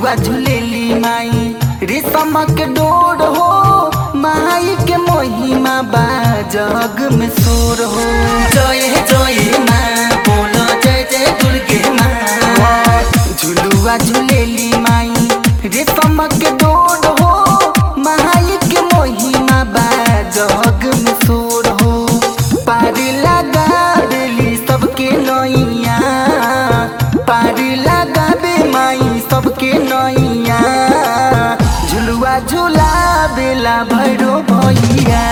झुलुआ झुलेली माई रेशम के डोर हो माई के महिमा बा जग में शोर हो जय जय माँ बोलो जय जय दुर्गे माँ झुलुआ झुलेली माई रेशम के डोर हो माई के महिमा बा जग में शोर हो पार लगा देली सबके नैया पार लगाबे माई सबके नैया झुलुआ झुला बेला भैरो भैया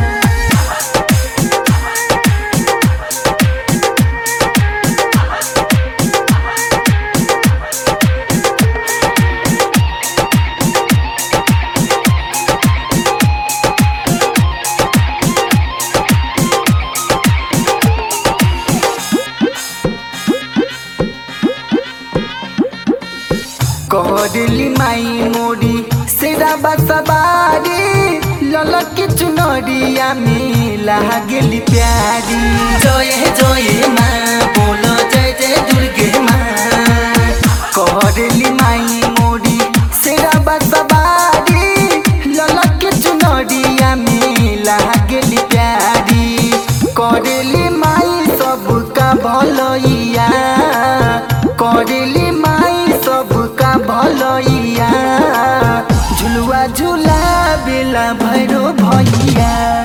कहली माई मोरी सेरा बसबारी ललक चुनरिया में लागली प्यारी जय जय माँ बोलो जय जय दुर्गे माँ कहली माई मोरी सेरा बसबारी ललक चुनरिया में लागली प्यारी करली माई सबका भलैया करली माई सबका भलैया झुलुआ झुला बेला भैरो भैया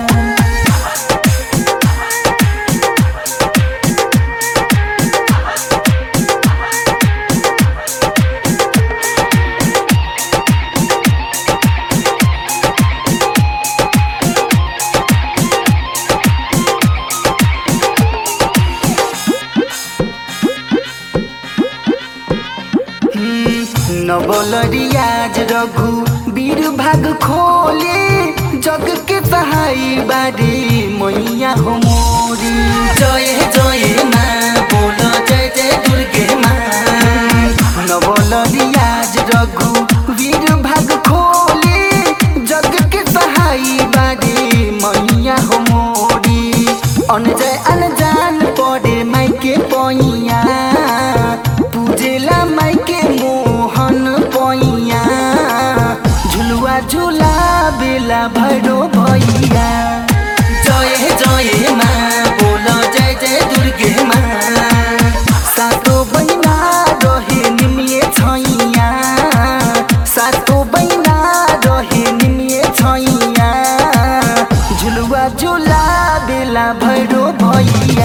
नवलरियाज रघु वीर भाग खोले जग के सहाय बारी मैया हो मोरी जय जय माँ बोलो जय जय दुर्गे माँ नवलरियाज रघु वीर भाग खोले जग के सहाय बारी मैया हो मोरी अनजय अनजान पड़े माई के पैया पूजेला माई के मोहन पैया झुलुआ झुला बेला भैरो भैया जय जय माँ बोलो जय जय दुर्गे माँ सातो बहिना रहे निमिए छैया सातो बहिना रहे निमिए छैया झुलुआ झुला बेला भैरो भैया